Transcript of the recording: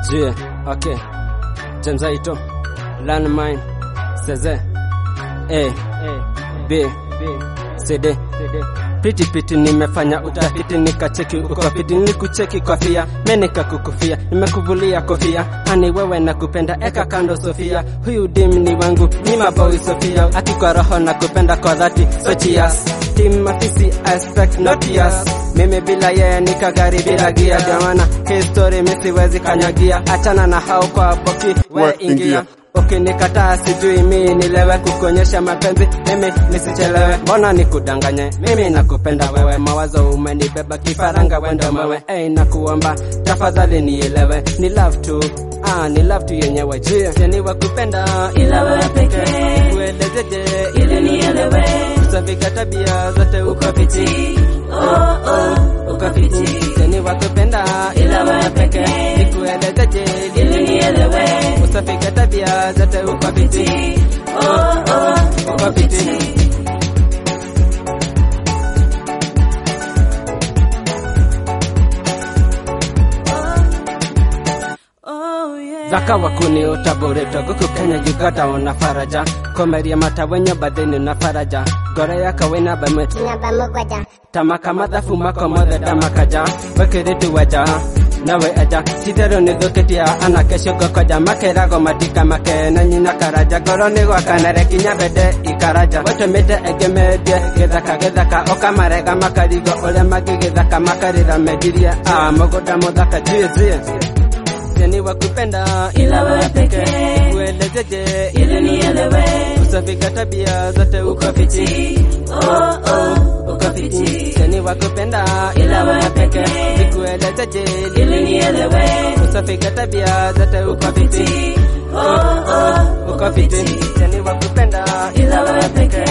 Jie, okay. James Aito, Landmine, Ceze, A, B, CD. Piti piti nimefanya utafiti nikacheki uko fiti nikucheki kofia menika kukufia nimekuvulia kofia ani wewe na kupenda eka kando Sofia huyu dim ni wangu ni maboy Sofia akikwa roho na kupenda kwa dhati so cheers team mafisi aspect not yours mimi bila yeye nikagari bila gia jamana history misiwezi kanyagia achana na hao kwa boki we We ingia ingia. Ukinikataa sijui mimi nilewe kukuonyesha mapenzi mimi nisichelewe, mbona nikudanganye? Mimi nakupenda wewe, mawazo umenibeba kifaranga wendo mwewe. Hey, nakuomba tafadhali nielewe, ni love tu ah, ni love tu yenyewe jia jeni wa kupenda ila wewe pekee kuelezeje ili nielewe kusafika tabia zote uko fiti oh, oh, uko fiti jeni wa kupenda ila wewe pekee nikuelezeje ili nielewe kusafika tabia zote uko fiti oh, oh, uko fiti oh, yeah. zaka wakuni utaboreto guku kenya uganda ona faraja komeria mata wenye badhini na faraja gore yaka wena bamet namba mũgwanja tamaka mathabu mako mothe ndamakaja wekiritu waja nawe aja citherũ nĩ thũkĩtia anake ciũngũ koja makerago matika makena nyina karaja ngoro nĩ gwakanare kinya mbende ikaraja watũmĩte ĩngĩ mendie gĩthaka gĩthaka ũkamarega makarigo ũrĩa mangĩ gĩthaka makarĩra mendirie a mũgũnda mũthaka jizie Jeni wa kupenda ila wewe pekee kuelezeje ili nielewe kusafika tabia zote uko fiti oh, oh, uko fiti Jeni wa kupenda ila wewe pekee nikuelezeje ili nielewe kusafika tabia zote uko fiti oh, oh, uko fiti Jeni wa kupenda ila wewe pekee